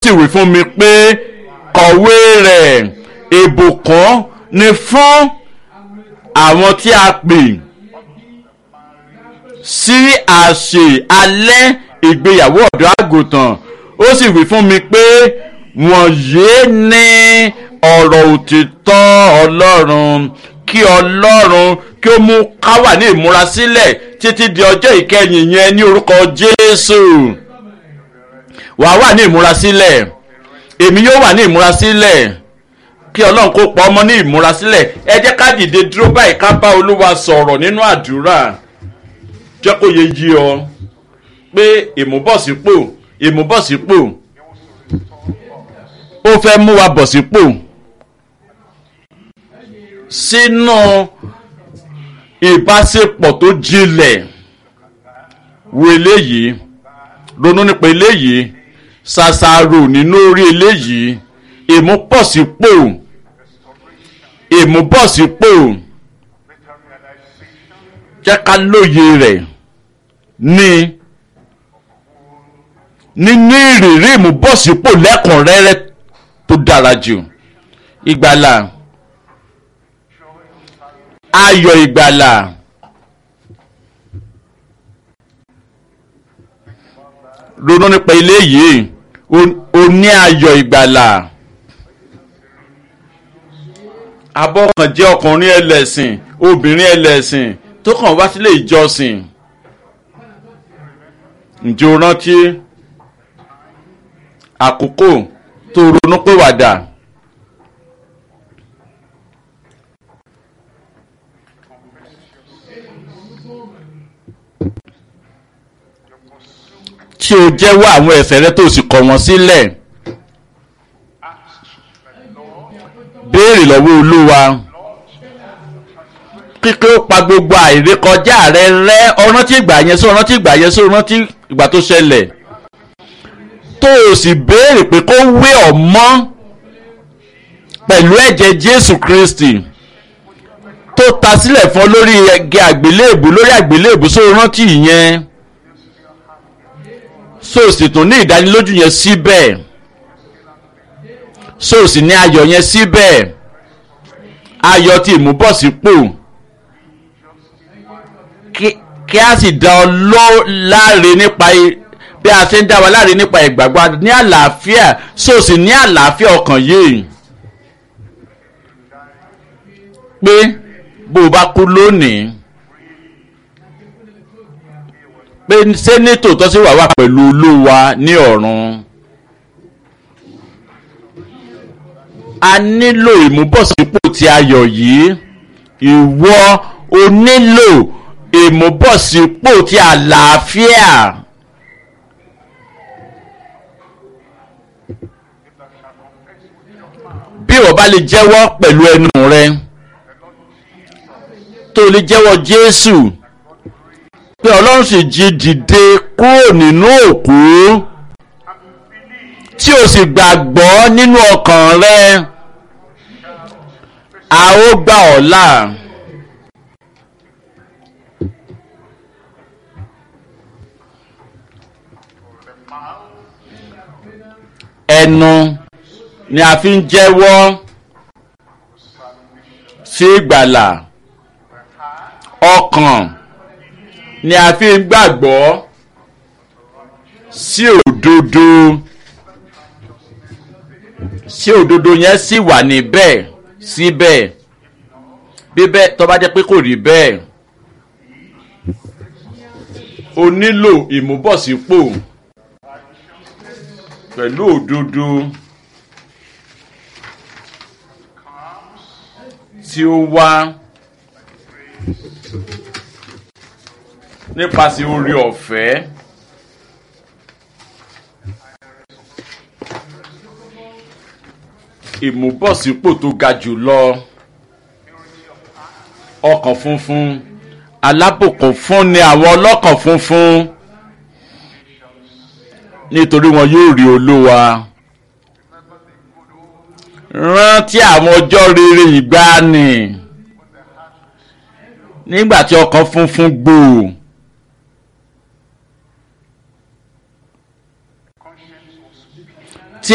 sì wí fún mi pé kọ̀wé rẹ̀ ìbùkún ni fún àwọn tí a pè sí àṣẹ alẹ́ ìgbéyàwó ọ̀dọ́ àgùntàn ó sì wí fún mi pé wọ̀nyí ni ọ̀rọ̀ òtítọ́ ọlọ́run kí ọlọ́run kí ó mú ká wà ní ìmúrasílẹ̀ títí di ọjọ́ ìkẹyìn yẹn ní orúkọ jésù wàá wà ní ìmúrasílẹ̀ èmi yóò wà ní ìmúrasílẹ̀ kí ọlọ́run kó pa ọmọ ní ìmúrasílẹ̀ ẹ jẹ́ ká dìde dúró báyìí ká bá olúwa sọ̀rọ̀ nínú àdúrà jẹ́ kó yẹ yí ọ pé ìmúbọ̀sípò ìmúbọ̀sípò ó fẹ́ mú wa bọ̀ sípò sínú ìbáṣepọ̀ tó jinlẹ̀ wo eléyìí ronú nípa eléyìí ṣàṣàrò nínú orí eléyìí ìmúbọ̀sípò ìmúbọ̀sípò jẹ́ ká lóye rẹ̀ ní nínú ìrírí ìmúbọ̀sípò lẹ́kùnrẹ́rẹ́ tó dára jù ìgbàlà ayọ̀ ìgbàlà ronú nípa eléyìí o ní ayọ̀ ìgbàlà abọ́kàn jẹ́ ọkùnrin ẹlẹ́sìn obìnrin ẹlẹ́sìn tó kàn wá sílé ìjọsìn ǹjẹ́ o rántí àkókò tó ronú pé wàdà tí o jẹ́wọ́ àwọn ẹ̀ṣẹ̀ rẹ tó o sì kọ̀ wọ́n sílẹ̀ béèrè lọ́wọ́ olúwa kíkẹ́ ó pa gbogbo àìrékọjá rẹ rẹ́ ọ̀rántí ìgbà yẹn sí ọ̀rántí ìgbà yẹn sí ọ̀rántí ìgbà tó ṣẹlẹ̀ tó o sì béèrè pé kó wé ọ mọ́ pẹ̀lú ẹ̀jẹ̀ jésù kristi tó ta sílẹ̀ fún ọ lórí ẹgẹ àgbélébù lórí àgbélébù só rántí ìyẹn so sì tún ní ìdánilójú yẹn síbẹ̀ so sì ní ayọ̀ yẹn síbẹ̀ ayọ̀ tí ìmúbọ̀sípò kí a sì dá ọ lọ láre nípa bí a ṣe ń dá wa láre nípa ìgbàgbọ́ ní àlàáfíà so sì ní àlàáfíà ọkàn yìí pé bó o bá kú lónìí pé ṣé ní tòótọ́ sí wà wà pẹ̀lú olúwa ní ọ̀run. a nílò ìmúbọ̀sípò tí ayọ̀ yìí ìwọ o nílò ìmúbọ̀sípò tí àlàáfíà. bí o bá lè jẹ́wọ́ pẹ̀lú ẹnu rẹ tó lè jẹ́wọ́ jésù pé ọlọ́run sì jí dìde kúrò nínú òkú tí o sì gbàgbọ́ nínú ọkàn rẹ a ó gbà ọ́ là. ẹnu ni a fi ń jẹ́wọ́ sí ìgbàlà ọkàn ni a fi ń gbàgbọ́ sí òdodo sí òdodo yẹn sì wà níbẹ̀ síbẹ̀ bíbẹ̀ tó bá jẹ́ pé kò rí bẹ́ẹ̀ o nílò ìmúbọ̀sípò pẹ̀lú òdodo tí ó wá nípasẹ̀ orí ọ̀fẹ́. ìmúbọ̀sípò tó ga jù lọ ọkàn funfun alábòkun fún ni àwọn ọlọ́kàn funfun nítorí wọn yóò rí olúwa rántí àwọn ọjọ́ rere ìgbàanì nígbà tí ọkàn funfun gbòò